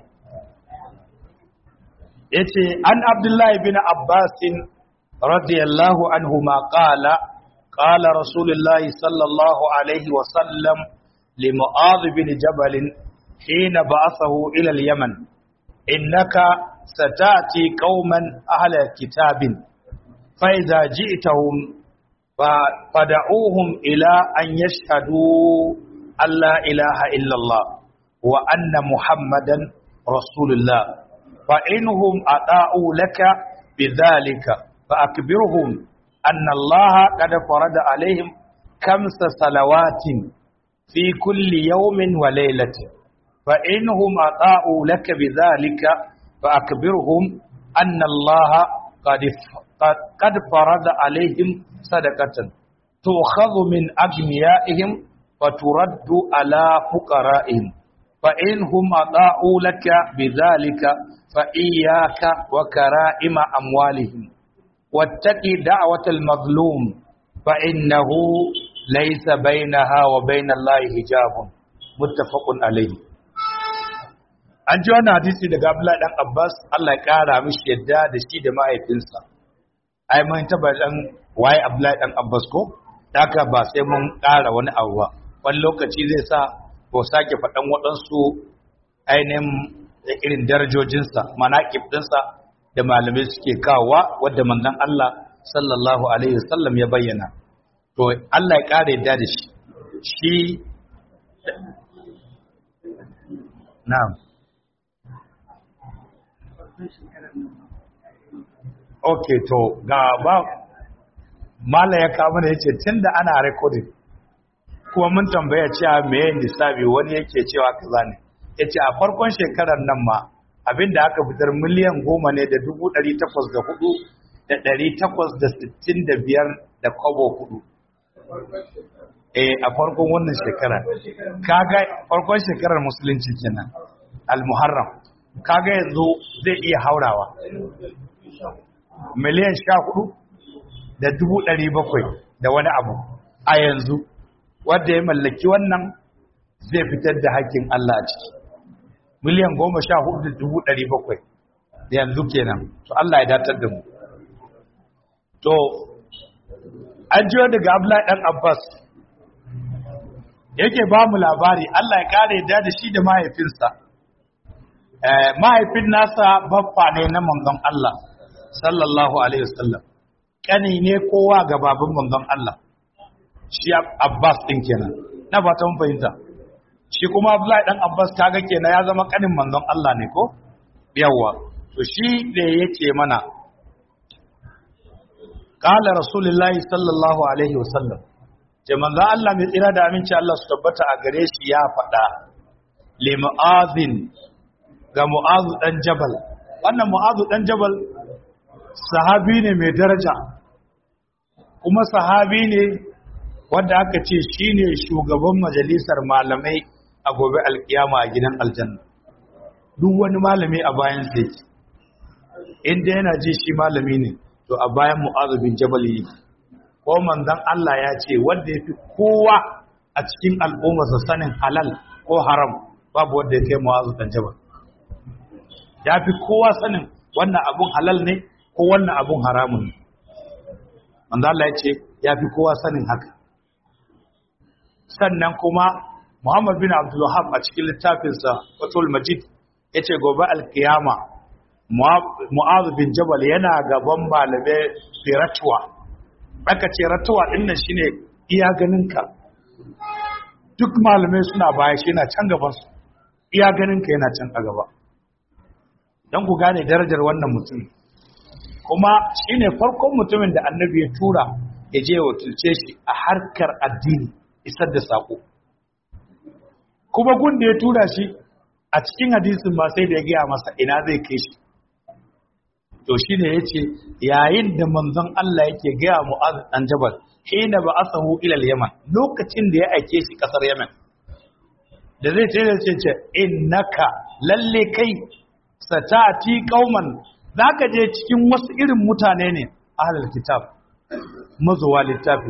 ya ce an abdullahi bin abbasin radiyallahu anhu ma ƙala ƙala rasulullahi sallallahu alaihi wasallam limu'adh bin jabalin hina ba'athahu ila al-yaman innaka satati qauman ahla kitabin fa idza ji'tahum فدعوهم إلى أن يشهدوا أن لا إله إلا الله وأن محمدا رسول الله فإنهم أطاعوا لك بذلك فأكبرهم أن الله قد فرض عليهم خمس صلوات في كل يوم وليلة فإنهم أطاعوا لك بذلك فأكبرهم أن الله قد قد فرض عليهم صدقة تؤخذ من أغنيائهم وترد على فقرائهم فإنهم أطاعوا لك بذلك فإياك وكرائم أموالهم واتقي دعوة المظلوم فإنه ليس بينها وبين الله حجاب متفق عليه an ji wannan hadisi daga Abdullahi dan Abbas Allah ya kara mishi yadda da shi da mahaifinsa ai mun taba dan waye Abdullahi dan Abbas ko haka ba sai mun kara wani abu ba wani lokaci zai sa ko sake faɗan waɗansu ainihin irin darajojinsa manaƙib ɗinsa da malamai suke kawowa wadda manzon Allah sallallahu alaihi wasallam ya bayyana to Allah ya kare yadda da shi shi na'am ok to ga ba mala ya kama da ya ce tun da ana recording kuma mun tambaya cewa meye lissafi wani yake cewa kaza ne ya ce a farkon shekarar nan ma abinda aka fitar miliyan goma ne da dubu ɗari takwas da hudu da ɗari takwas da sittin da biyar da kwabo hudu eh a farkon wannan shekara kaga farkon shekarar musulunci kenan al-muharram kaga yanzu zai iya haurawa miliyan sha hudu da dubu ɗari bakwai da wani abu a yanzu wadda ya mallaki wannan zai fitar da hakkin Allah a ciki miliyan goma sha hudu da dubu ɗari bakwai yanzu kenan to Allah ya datar da mu to an jiyo daga Abdullahi dan Abbas yake ba mu labari Allah ya kare da da shi da mahaifinsa eh mahaifin nasa baffa ne na manzon Allah sallallahu alaihi wasallam kani ne kowa ga baban manzon Allah shi Abbas din kenan na ba ta mun fahimta shi kuma Abdullahi dan Abbas kaga kenan ya zama kanin manzon Allah ne ko yawa to shi da yake mana qala rasulullahi sallallahu alaihi wasallam ce manzo Allah mai tsira da aminci Allah su tabbata a gare shi ya faɗa li mu'azin ga mu'azu dan jabal wannan mu'azu dan jabal sahabi ne mai daraja kuma sahabi ne wanda aka ce shine shugaban majalisar malamai a gobe alkiyama a gidan aljanna duk wani malami a bayan sai inda yana ji shi malami ne to a bayan mu'azu bin jabal yake ko manzon Allah ya ce wanda ya fi kowa a cikin al'ummarsa sanin halal ko haram babu wanda ya kai mu'azu dan jabal ya fi kowa sanin wannan abun halal ne ko wannan abun haramun ne manzon Allah ya ce ya fi kowa sanin haka sannan kuma Muhammad bin Abdul Wahhab a cikin littafinsa Fathul Majid yace gobe alkiyama Mu'adh bin Jabal yana gaban malamai firatuwa aka ce ratuwa din nan shine iya ganinka duk malamai suna baya shi yana can gaban su iya ganinka yana can a gaba dan ku gane darajar wannan mutum kuma shine farkon mutumin da Annabi ya tura ya je wakilce shi a harkar addini isar da sako kuma gun da ya tura shi a cikin hadisin ma sai da ya gaya masa ina zai kai shi to shi ne ya ce yayin da manzon Allah yake gaya mu'az dan jabal hina ba asahu ilal yaman lokacin da ya aike shi kasar yaman da zai ce ce ce innaka lalle kai satati qauman zaka je cikin wasu irin mutane ne ahlul kitab mazuwa littafi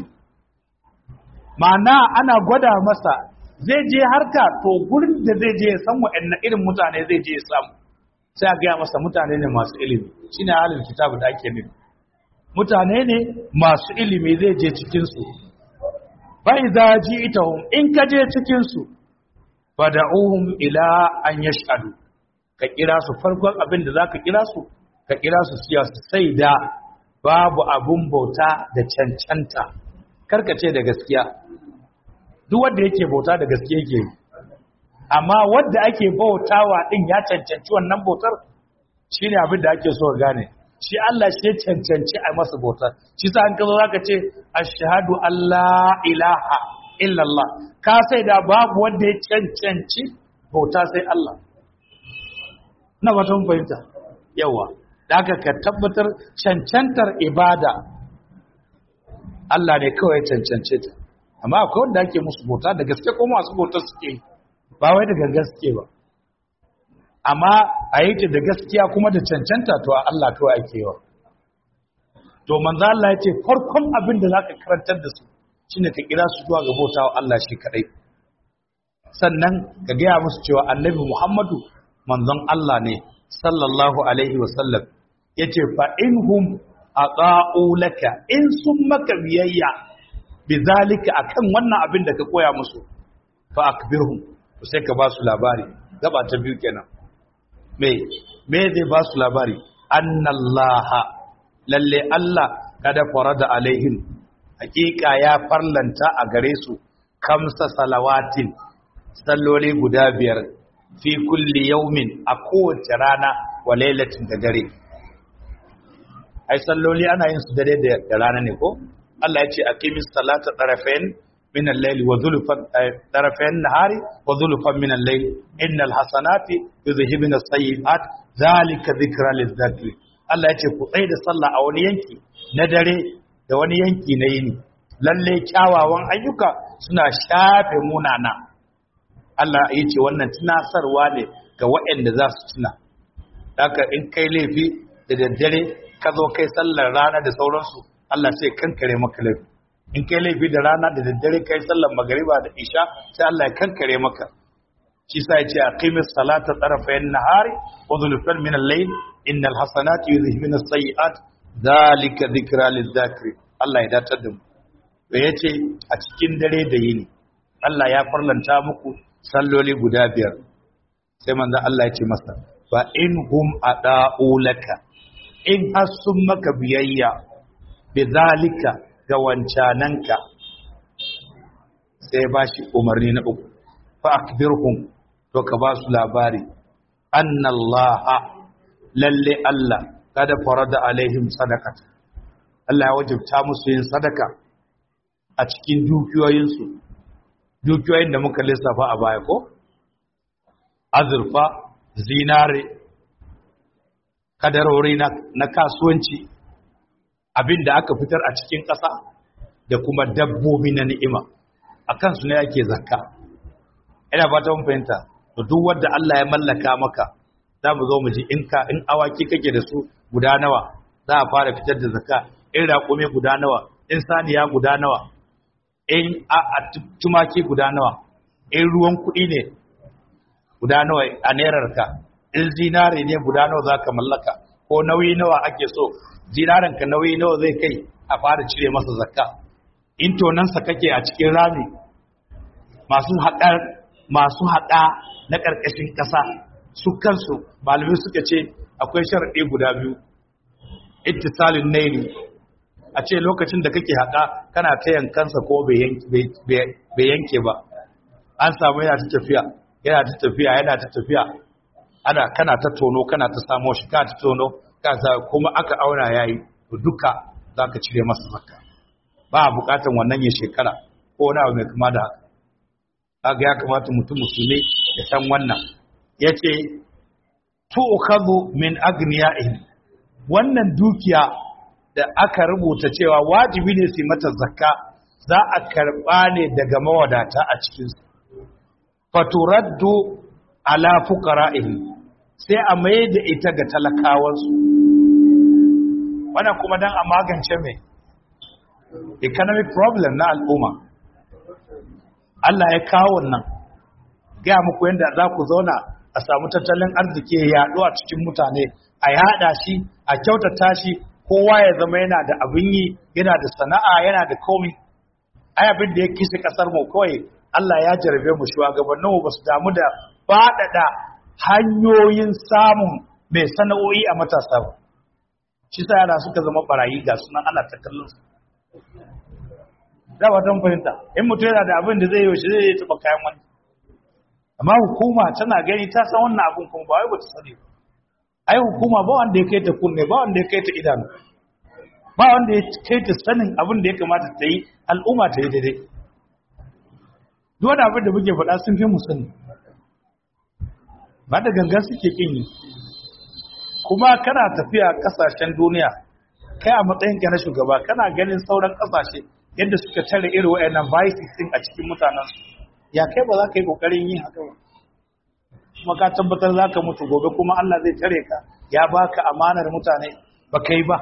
ma'ana ana gwada masa zai je harka to gurin da zai je ya san wa'anne irin mutane zai je ya samu sai a gaya masa mutane ne masu ilimi shine halin kitabu da ake nufi mutane ne masu ilimi zai je cikinsu bai za ji ita in ka je cikinsu fada'uhum ila an yashhadu ka kira su farkon abin da zaka kira su ka kira su siya su sai da babu abun bauta da cancanta karkace da gaskiya duk wanda yake bauta da gaskiya yake amma wanda ake bautawa din ya cancanci wannan bautar shine abin da ake so gane shi Allah shi ya cancanci a masa bautar shi sa an kazo zaka ce ashhadu alla ilaha illallah ka sai da babu wanda ya cancanci bauta sai Allah na ba mun fahimta yawa da haka ka tabbatar cancantar ibada Allah ne kawai cancance ta amma akwai wanda ake musu bauta da gaske ko masu bautar suke ba wai da gaske ba amma a yi ta da gaskiya kuma da cancanta to a Allah kawai ake yawa to manzo Allah ya ce farkon abin da zaka karantar da su shine ka kira su zuwa ga bautawa Allah shi kadai sannan ka gaya musu cewa annabi Muhammadu manzon Allah ne sallallahu alaihi wasallam yace fa inhum aqa'u laka in sun maka biyayya bizalika akan wannan abin da ka koya musu fa akbirhum sai ka ba su labari gaba ta biyu kenan me me zai ba su labari annallaha lalle Allah kada farada alaihim hakika ya farlanta a gare su kamsa salawatin salloli guda biyar fi kulli yaumin a kowace rana wa lailatin da dare ai salloli ana yin su dare da rana ne ko Allah ya ce aqimis salata tarafain min al-layli wa zulfan tarafain nahari wa zulfan min al-layl innal hasanati yuzhibun as-sayyi'at zalika dhikra lidh-dhakir Allah ya ce ku tsaya da sallah a wani yanki na dare da wani yanki na yini lalle kyawawan ayyuka suna shafe munana Allah ya ce wannan tunasarwa ne ga waɗanda za su tuna haka in kai laifi da daddare ka zo kai sallar rana da sauransu Allah sai kankare maka laifi in kai laifi da rana da daddare kai sallar magariba da isha sai Allah ya kankare maka shi sa yace aqimis salata tarafayn nahari wa zulfan min al-layl innal hasanati yuzhibun as-sayyi'at dhalika dhikra lidh-dhakiri Allah ya datar da mu da yace a cikin dare da yini Allah ya farlanta muku salloli guda biyar sai manzo Allah ya ce masa fa in hum ada'u laka in har sun maka biyayya bidhalika ga wancananka sai ba shi umarni na uku fa akbirhum to ka ba su labari annallaha lalle Allah kada farada alaihim sadaqata Allah ya wajibta musu yin sadaka a cikin dukiyoyinsu dukiyoyin da muka lissafa a baya ko azurfa zinare kadarori na, na kasuwanci abin da aka fitar a cikin ƙasa da kuma dabbobi na ni'ima a kansu ne ake zakka ina fata mun fahimta to duk wanda Allah ya mallaka maka za mu zo mu ji in ka in awaki kake da su guda nawa za a fara fitar da zakka in raƙume guda nawa in saniya guda nawa in a, a tumaki guda nawa in ruwan kuɗi ne guda nawa a nerarka in zinare ne guda nawa za ka mallaka ko nauyi nawa ake so zinarenka nauyi nawa zai kai a fara cire masa zakka in tonansa kake a cikin rami masu haɗar masu haɗa na ƙarƙashin ƙasa su kansu malamai suka ce akwai sharaɗi guda biyu ittisalin naili a ce lokacin da kake haƙa kana ta yankansa ko bai yanke ba an samu yana ta tafiya yana ta tafiya yana ta tafiya ana kana ta tono kana ta samo shi kana ta tono ka sa kuma aka auna yayi to duka zaka cire masa zakka ba a bukatan wannan ya shekara ko wani abu mai kama da haka kaga ya kamata mutum musulmi ya san wannan yace tu'khadhu min agniyaihim wannan dukiya da aka rubuta cewa wajibi ne su mata zakka za a karba ne daga mawadata a cikin su faturaddu ala fuqara'ihim sai a mai da ita ga talakawansu wannan kuma dan a magance mai economic problem na al'umma Allah ya kawo wannan gaya muku yadda za ku zauna a samu tattalin arziki ya yaɗu a cikin mutane a yaɗa shi a kyautata shi kowa ya zama yana da abin yi yana da sana'a yana da komi ai abin da ya kisa kasar mu kawai Allah ya jarabe mu shugabannin mu basu damu da faɗaɗa hanyoyin samun mai sana'o'i a matasa ba shi sa yara suka zama barayi ga sunan ana ta kallon su da ba don fahimta in mutum yana da abin da zai yi shi zai taɓa kayan wani amma hukuma tana gani ta san wannan abin kuma ba wai ba ta sani ba ai hukuma ba wanda ya kai ta kunne ba wanda ya kai ta idanu ba wanda ya kai ta sanin abin da ya kamata ta yi al'umma ta yi daidai duk wani abin da muke faɗa sun fi mu sani ba da gangan suke kin yi kuma kana tafiya kasashen duniya kai a matsayinka na shugaba kana ganin sauran kasashe yadda suka tare irin wayannan vices din a cikin mutanensu ya kai ba za ka yi kokarin yin haka ba kuma ka tabbatar za ka mutu gobe kuma Allah zai tare ka ya baka amanar mutane ba kai ba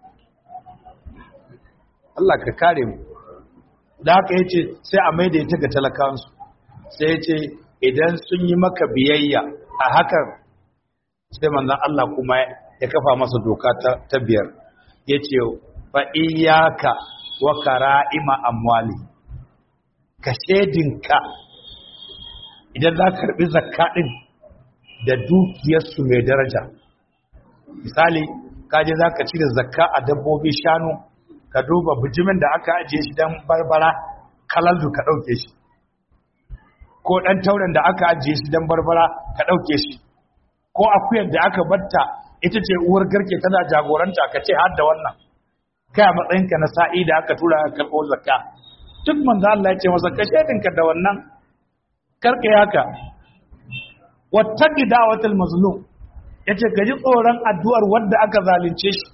Allah ka kare mu da haka yace sai a maida ita ga talakansu sai yace idan sun yi maka biyayya a hakan sai manzon Allah kuma ya kafa masa doka ta biyar yace fa iyyaka wa kara'ima amwali ka shedinka idan za ka karbi zakka din da dukiyarsu mai daraja misali kaje za ka cire zakka a dabbobi shanu ka duba bijimin da aka ajiye shi don barbara kalaldu ka ɗauke shi ko ɗan tauren da aka ajiye shi don barbara ka ɗauke shi ko akuyar da aka batta ita ce uwar garke tana jagoranta ka ce har da wannan kai a matsayinka na sa'i da aka tura ka karɓo zakka duk manzo Allah ya ce masa ka shedinka da wannan karka yaka wattaqi da'watal mazlum yace ka ji tsoron addu'ar wanda aka zalunce shi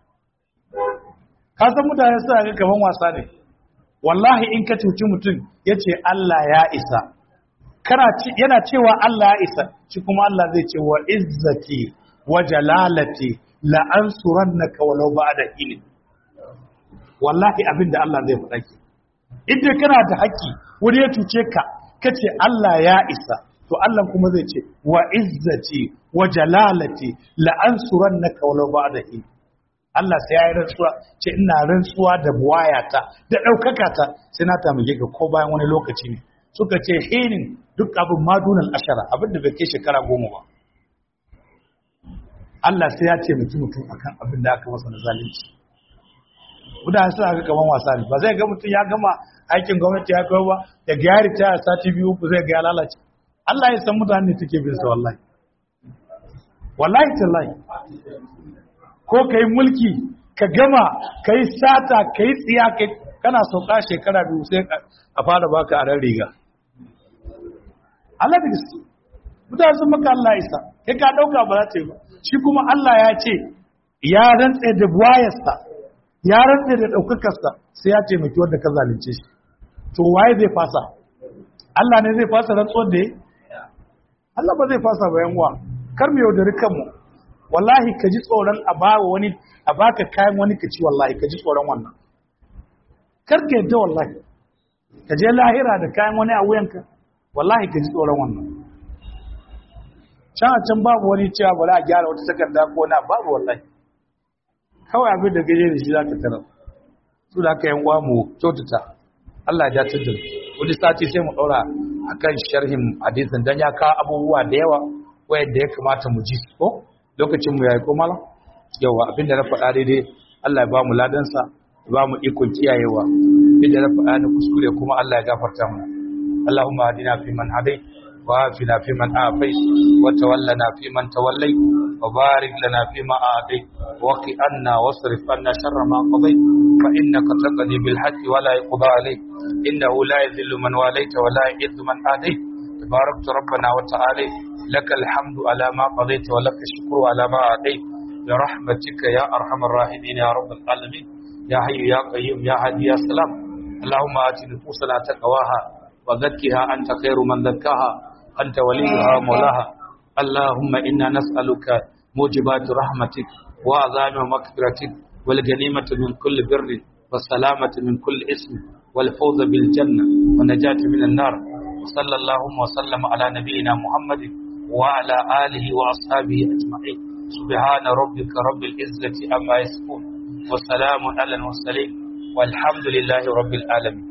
ka san mutane suna ga kaman wasa ne wallahi in ka cuci mutum yace Allah ya isa kana yana cewa Allah ya isa shi kuma Allah zai ce wa izzati wa jalalati la ansurannaka walau ba'da ilm wallahi abinda Allah zai faɗa ki idan kana da haƙƙi wani ya tuce ka kace Allah ya isa to Allah kuma zai ce wa izzati wa jalalati la ansurannaka walau ba'da ilm Allah sai ya yi rantsuwa ce ina rantsuwa da buwayata da ɗaukaka ta sai na tamake ka ko bayan wani lokaci ne suka ce hinin duk abin madunan ashara abin da bai kai shekara goma ba Allah sai ya ce mutum mutum akan abin da aka masa na zalunci mutane suna ga kaman wasa ne ba zai ga mutum ya gama aikin gwamnati ya kai ba da gyari ta sati biyu ku zai ga ya lalace Allah ya san mutane take bin sa wallahi wallahi tallahi ko ka yi mulki ka gama ka yi sata ka yi tsiya kana sauka shekara biyu sai a fara baka a ran riga Allah da gaske mutane sun maka Allah isa kai ka dauka ba za ta yi ba shi kuma Allah ya ce ya rantse da buwayarsa ya rantse da daukakarsa sai ya taimaki wanda ka zalunce shi to waye zai fasa Allah ne zai fasa rantsuwar da ya Allah ba zai fasa ba yan uwa kar mu yaudari kanmu wallahi ka ji tsoron a ba wani a baka kayan wani ka ci wallahi ka ji tsoron wannan kar ka yadda wallahi ka je lahira da kayan wani a wuyanka wallahi ka ji tsoron wannan can a can babu wani cewa bari a gyara wata takarda ko na babu wallahi kawai abin da gaje da shi za ka tarar su da aka yan uwa mu kyautata Allah ya dace da wani sati sai mu ɗaura akan sharhin hadisin dan ya kawo abubuwa da yawa wayanda ya kamata mu ji ko lokacin mu yayi ko malam yawa abinda na faɗa daidai Allah ya ba mu ladansa ya ba mu ikon kiyayewa inda na faɗa na kuskure kuma Allah ya gafarta mu Allahumma hadina fi man hadai wa afina fi man afai wa tawallana fi man tawallai wa barik lana fi ma a'tai wa qi anna wasrif anna sharra ma qadai fa innaka taqdi bil haqqi wa la yuqda alayk innahu la yadhillu man walayta wa la yu'izzu man adayt تباركت ربنا وتعالى لك الحمد على ما قضيت ولك الشكر على ما أعطيت برحمتك يا أرحم الراحمين يا رب العالمين يا حي يا قيوم يا هادي يا سلام اللهم آت نفوسنا تقواها وزكها أنت خير من زكاها أنت وليها مولاها اللهم إنا نسألك موجبات رحمتك وعظام مغفرتك والغنيمة من كل بر والسلامة من كل اسم والفوز بالجنة والنجاة من النار وصلى اللهم وسلم على نبينا محمد وعلى آله وأصحابه أجمعين سبحان ربك رب العزة أما يصفون وسلام على المرسلين والحمد لله رب العالمين